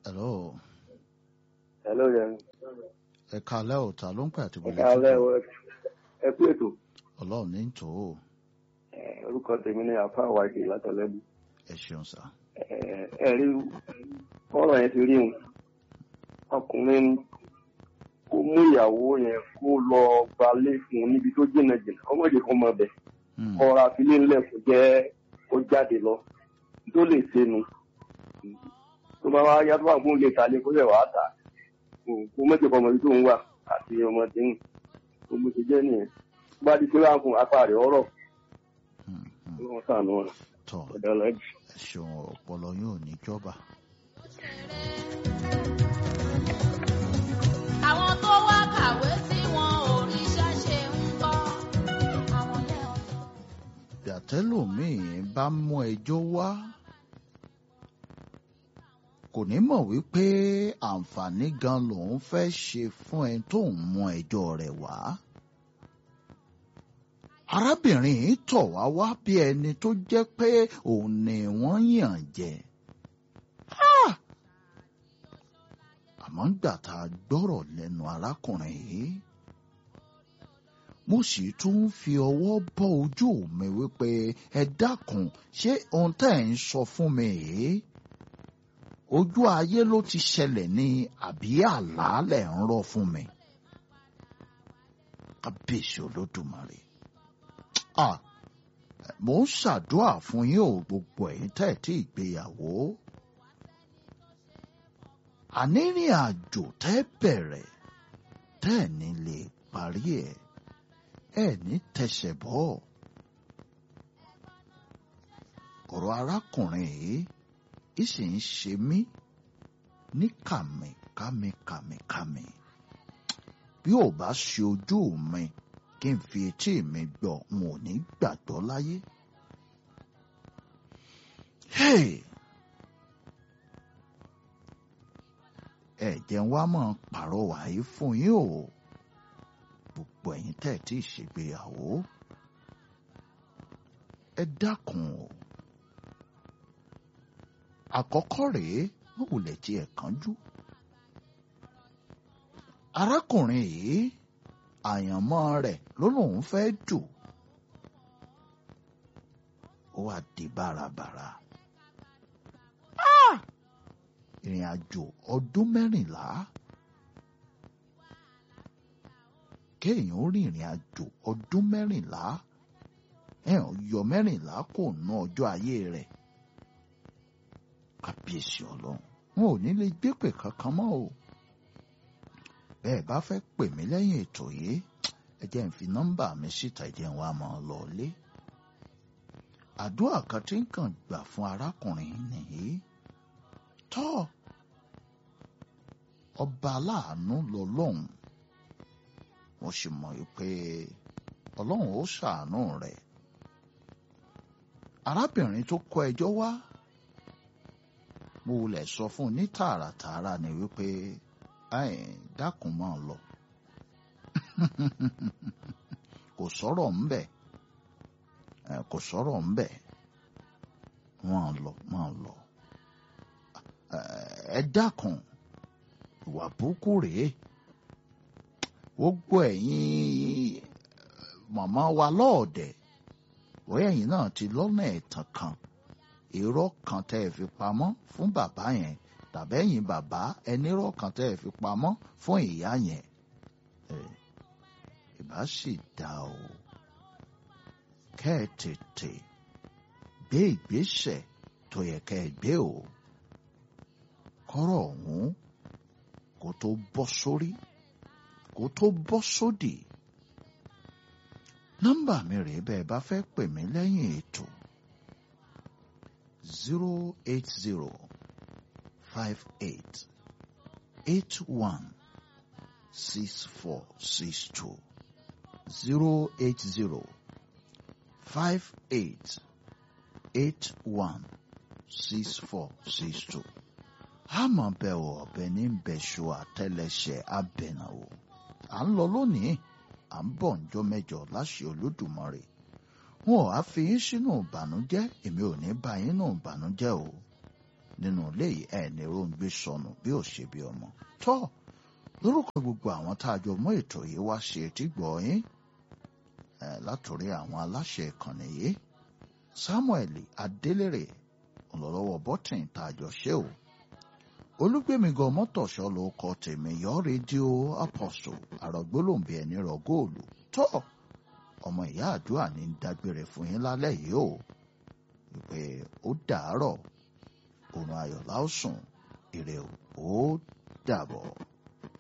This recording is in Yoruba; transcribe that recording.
hello Hello, yẹn. ẹ kalẹ́ ò ta ló ń pè àti Ẹ bọ̀lẹ́ káalẹ́ o, ẹ kú ètò. ọlọ́run ní tò ó Ẹ, Orúkọ tèmi ni àfa àwàdì látọ̀lẹ́bù. ẹ ṣeun sá Ẹ ẹ rí ọ̀rọ̀ yẹn ti rí un. Ọkùnrin kó mú ìyàwó yẹn kó lọ gbalé fún un níbi tó jìnnà jìnnà. Ọmọdé kan mọ bẹ̀. Hmm, Ọ̀rọ̀ àfilé ńlẹ̀ kò jẹ́ kó jáde lọ. Tó lè ṣe nu. Tó bá wá yá tó bá gún lè ta lé kó lè wàá tà. Kó mọ̀jẹ̀ kọ́ ọmọ ibi tó ń wà àti ọmọdé ń. Gbogbo ti jẹ́ nìyẹn. Tó bá di pé wàá fún apá rẹ̀ ọ̀rọ̀. hmm, hmm. Wọ́n sànù ọ̀rọ̀. tọ Ọ̀dọ́ lọ́jì. ẹ ṣeun ọpọlọ yóò ní jọba àwọn tó wá kàwé tí wọn ò ríṣẹ́ ṣe ń kọ́. àwọn lẹ́hìn. gbàtẹ́lòmíì bá mú ẹjọ́ wá kò ní mọ̀ wípé àǹfààní gan lòun fẹ́ ṣe fún ẹni tó ń mú ẹjọ́ rẹ̀ wá. arábìnrin yìí tọ̀ wá wá bí ẹni tó jẹ́ pé òun ni wọ́n yàn jẹ. Ah! àmọ́ gbà tá a gbọ́rọ̀ lẹ́nu arákùnrin yìí mo sì tún ń fi ọwọ́ bọ́ ojú mi wípé ẹ dákun ṣé ohun tẹ́ ẹ̀ ń sọ fún mi yìí ojú ayé ló ti ṣẹlẹ̀ ní àbí àlàálẹ̀ ń rọ̀ fún mi kábíyèsí olódùmarè ah mo ń ṣàdúrà fún yín o gbogbo ẹ̀yin tẹ́ ẹ̀ tí ìgbéyàwó ànírìn àjò tẹ́ bẹ̀rẹ̀ tẹ́ ẹ̀ ní lè parí ẹ̀ ẹ ní tẹsẹ̀ bọ́. ọ̀rọ̀ arákùnrin yìí í sì ń ṣe mí ní kàmì kàmì kàmì kàmì. bí ò bá ṣe ojú mi kí n fi etí mi gbọ́ n ò ní gbàgbọ́ láyé. Hey! ẹ jẹ́ wá mọ̀ pàrọwà yìí fún yín o gbogbo ẹ̀yin tẹ́ ẹ̀ tí ì ṣègbéyàwó ẹ dákun o àkọ́kọ́ rèé wọ́n wulẹ̀ tí ẹ̀ kánjú arákùnrin yìí àyànmọ́ rẹ̀ ló lóun fẹ́ dù ó wá di bárabàrà Ah! ìrìn àjò ọdún mẹ́rìnlá kéèyàn ó rìnrìn àjò ọdún mẹ́rìnlá ẹ̀hàn yọ mẹ́rìnlá kò ná ọjọ́ ayé rẹ̀ kábíyèsí ọlọ́run wọn ò ní lè gbépè kankan mọ́ o bẹ́ẹ̀ bá fẹ́ pè mí lẹ́yìn ètò yìí ẹ jẹ́ n fi nọ́mbà mi síta ẹ jẹ́ n wá máa lọ lé àdúrà kan tí ń kàn gbà fún arákùnrin nìyí tọ́ ọba aláàánú lọ́lọ́run mo sì mọ̀ pé ọlọ́run ó ṣàánú rẹ̀. arábìnrin tó kọ ẹjọ́ wá mo lè sọ fún un ní tààràtààrà ni wípé "Ai, dákun máa lọ kò sọ̀rọ̀ ńbẹ̀ Eh, kò sọ̀rọ̀ ńbẹ̀ máa lọ máa lọ Eh, ẹ dákun ìwà burúkú rèé gbogbo ẹ̀yin màmá wa lọ́ọ̀dẹ̀ bóyá ẹ̀yin náà ti lọ́nà ẹ̀tàn kan irọ́ kan tẹ́ ẹ fi pamọ́ fún bàbá yẹn tàbí ẹ̀yin bàbá ẹnírọ́ kan tẹ́ ẹ fi pamọ́ fún ìyá yẹn ẹ̀ ìbá sì dá o kẹ́ ẹ tètè gbé ìgbésẹ̀ tó yẹ kẹ́ ẹ gbé o kọ́rọ̀ ọ̀hún kó tó bọ́ sórí kó tó bọ́ sódì. nọ́mbà mi rèé bẹ́ẹ̀ bá fẹ́ pè mí lẹ́yìn ètò zero eight zero five eight eight one six four six two zero eight zero five eight eight one six four six two àmọ́ bẹ́ẹ̀ ò ọ̀bẹ ní bẹ̀ṣọ àtẹlẹsẹ̀ abẹ̀nàwó à ń lọ lónìí à ń bọ̀ ǹjọ́ mẹ́jọ láṣẹ olódùmarè wọn ò á fi yín sínú ìbànújẹ́ èmi ò ní bá yín nù ìbànújẹ́ o nínú ilé yìí ẹ̀ ní róńgbé sọnù bí ò ṣe bí ọmọ tọ́ lórúkọ gbogbo àwọn tá a jọ mú ètò yìí wá ṣe etí gbọ́ yín látòrí àwọn aláṣẹ ìkànnì yìí Samuel Adélèrè ọlọ́lọ́wọ́ bọ́tìn tá a jọ ṣe o olúgbèmígan mọ́tòṣọ́ ló kọ tèmi yọ rédíò apostle àrògbólóǹbì ẹni rọ góòlù tọ́ ọmọ ìyá àdúrà ní dágbére fún yín lálẹ́ yìí o wípé ó dàárọ̀ òrùn ayọ̀ láòsùn ire o ó dàbọ̀.